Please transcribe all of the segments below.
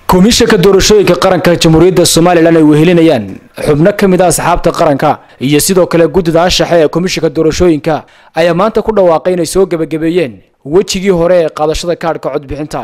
komishanka doorashooyinka qaranka jamhuuriyadda somalilan ay wehelinayaan xubno ka mid a asxaabta qaranka iyo sidoo kale guddida anshaxe ee komishanka doorashooyinka ayaa maanta ku dhawaaqay inay soo gebagabeeyeen wejigii hore ee qaadashada kaadhka codbixinta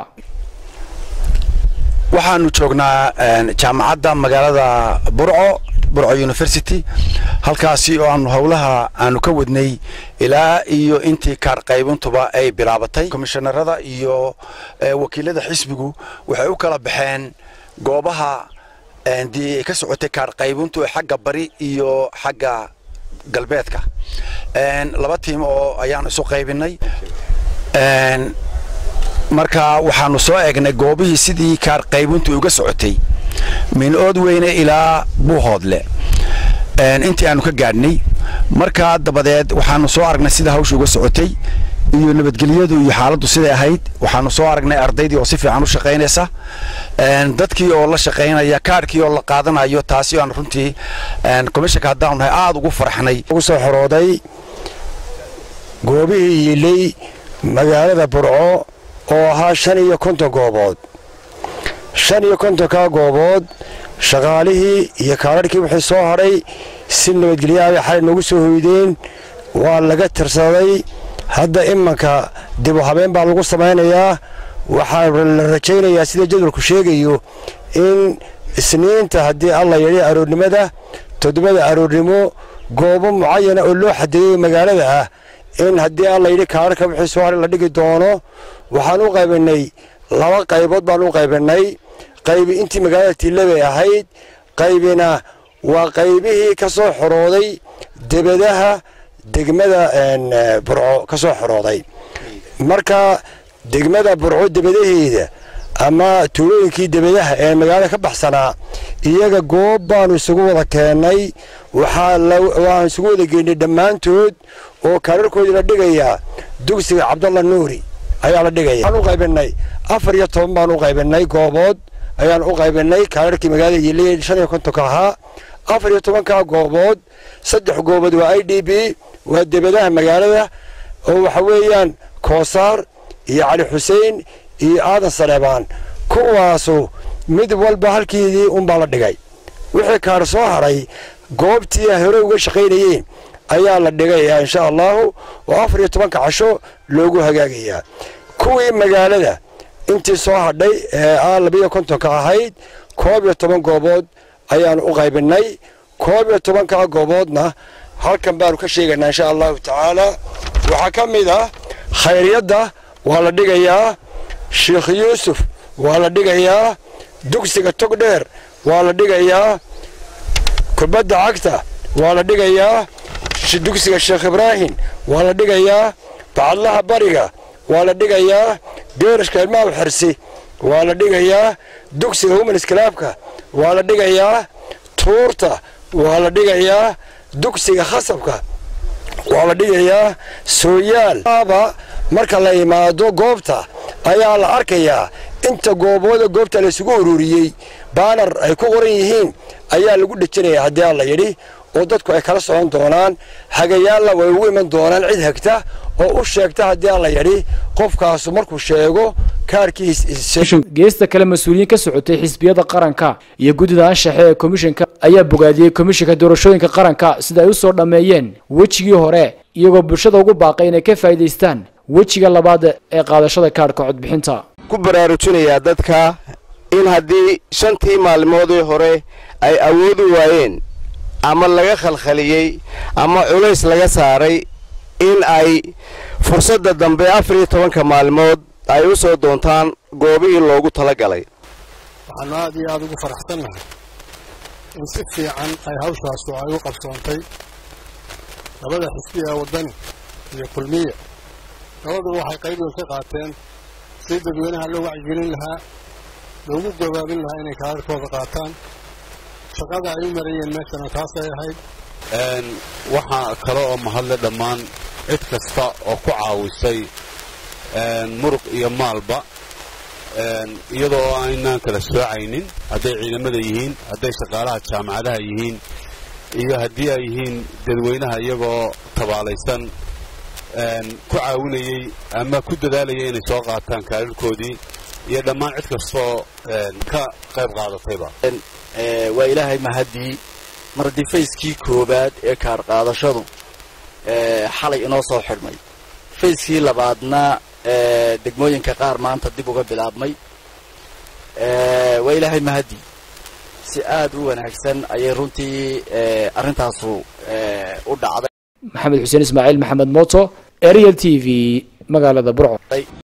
waxaanu joognaa jaamacadda magaalada burco burco university halkaasi oo aanu howlaha aanu ka wadnay ilaa iyo intii kaar qaybintuba ay bilaabatay komishanarada iyo wakiilada xisbigu waxay u kala baxeen goobaha dii ay ka socotay kaar qaybintu xagga bari iyo xagga galbeedka laba tiim oo ayaanu isu qaybinay marka waxaanu soo eegnay goobihii sidii kaar qaybintu uga socotay min ood weyne ilaa buuhoodle intii aanu ka gaadhnay markaa dabadeed waxaanu soo aragnay sida hawsha uga socotay iyo nabadgelyadu iyo xaaladdu siday ahayd waxaanu soo aragnay ardaydii oo si fiican u shaqaynaysa dadkii oo la shaqaynaya kaarhkii oo la qaadanayo taasi aanu runtii komishanka haddaanu nahay aada ugu farxnay ugu soo xorooday goobihii yiilay magaalada burco oo ahaa shan iyo konton goobood shan iyo kontonkaa goobood shaqaalihii iyo kaararhkii wixii soo hadhay si nabadgelyaabay xalay noogu soo hoydeen waa laga tirsaday hadda imanka dibu habeen baa lagu samaynayaa waxaa la rajaynayaa sida jadwalku sheegayo in isniinta haddii alla yidhi aroornimada toddobada aroornimo goobo mucayana oo loo xadeeyo magaalada ah in haddii alla yidhi kaararka wixii soo hadhay la dhigi doono waxaan u qaybinnay laba qaybood baan u qaybinnay qaybi intii magaalada tiilabay ahayd qaybina waa qaybihii ka soo xorooday debadaha degmada burco ka soo xorooday marka degmada burco debadaheeda ama tuulooyinkii debadaha ee magaalada ka baxsanaa iyaga goob baanu isugu wada keennay waxaan isugu wada geynay dhammaantood oo kaararkoodii la dhigayaa dugsiga cabdalla nuuri ayaa la dhigaya waxaan u qaybinay afar iyo toban baan u qaybinay goobood ayaan u qaybinay kaararkii magaalada yiilay shan iyo kontonka ahaa afar iyo tobankaa goobood saddex goobood waa i d b waa debadaha magaalada oo waxa weeyaan koosaar iyo cali xuseen iyo aadan saleebaan kuwaasu mid walba halkiidii unbaa la dhigay wixii kaar soo hadhay goobtii hore uga shaqaynayeen ayaa la dhigayaa insha allahu oo afar iyo tobanka casho loogu hagaagayaa kuwii magaalada intii soo hadhay ee a labiyo kontonka ahayd koob iyo toban goobood ayaanu u qaybinnay koob iyo tobankaa gooboodna halkan baanu ka sheegaynaa insha allahu tacaala waxaa ka mid ah khayryadda waa la dhigayaa sheikh yuusuf waa la dhigayaa dugsiga togdheer waa la dhigayaa kubadda cagta waa la dhigayaa dugsiga sheekh ibraahim waa la dhigayaa bacadlaha bariga waa la dhigayaa geerashka ilmaha xersi waa la dhigayaa dugsiga humanis kalaabka waa la dhigayaa tuurta waa la dhigayaa dugsiga khasabka waa la dhigayaa sooyaal marka la imaado goobta ayaa la arkayaa inta goobooda goobta laysugu ururiyey baanar ay ku qoran yihiin ayaa lagu dhejinaya haddii alla yidhi oo dadku ay kala socon doonaan hagayaalla way ugu iman doonaan cid hagta oo u sheegta haddii alla yidhi qofkaasu markuu sheego kaarkiisgeesta kale mas-uuliyiin ka socotay xisbiyada qaranka iyo guddida anshaxe ee komishanka ayaa bogaadiyey komishanka doorashooyinka qaranka sida ay u soo dhammeeyeen wejigii hore iyagoo bulshada ugu baaqay inay ka faa'iidaystaan wejiga labaad ee qaadashada kaadhka codbixinta ku baraarujinayaa dadka in haddii shantii maalmoodii hore ay awoodi waayeen ama laga khalkhaliyey ama culays laga saaray in ay fursadda dambe afar iyo tobanka maalmood ay u soo doontaan goobihii loogu tala galay waxaannu aad iyo aad ugu faraxsannahay in si fiican ay hawshaasu ay u qabsoontay labada xisbi ee waddani iyo kulmiya labaduba waxay qayb weyn ka qaateen si dadweynaha loo wacyigelin lahaa loogu gabaabin lahaa inay kaararkooda qaataan shaqada ay u marayeen meeshana taasay ahayd waxaa kale oo mahadle dhammaan cid kasta oo ku caawisay muruq iyo maalba iyadoo aynaan kala soocaynin hadday ciidamada yihiin hadday shaqaalaha jaamacadaha yihiin iyo haddii ay yihiin dadweynaha iyagoo tabaalaysan ku caawinayey ama ku dadaalayay inay soo qaataan kaararkoodii iyo dhammaan cid kastoo ka qayb qaadatayba waa ilaahay mahadii mar haddii fayskii koowaad ee kaar qaadashadu xalay inoo soo xidhmay fayskii labaadna degmooyinka qaar maanta dib uga bilaabmay waa ilaahay mahadii si aad u wanaagsan ayay runtii arrintaasu u dhacday maxamed xuseen ismaaciil maxamed mooto ariel t v magaalada burco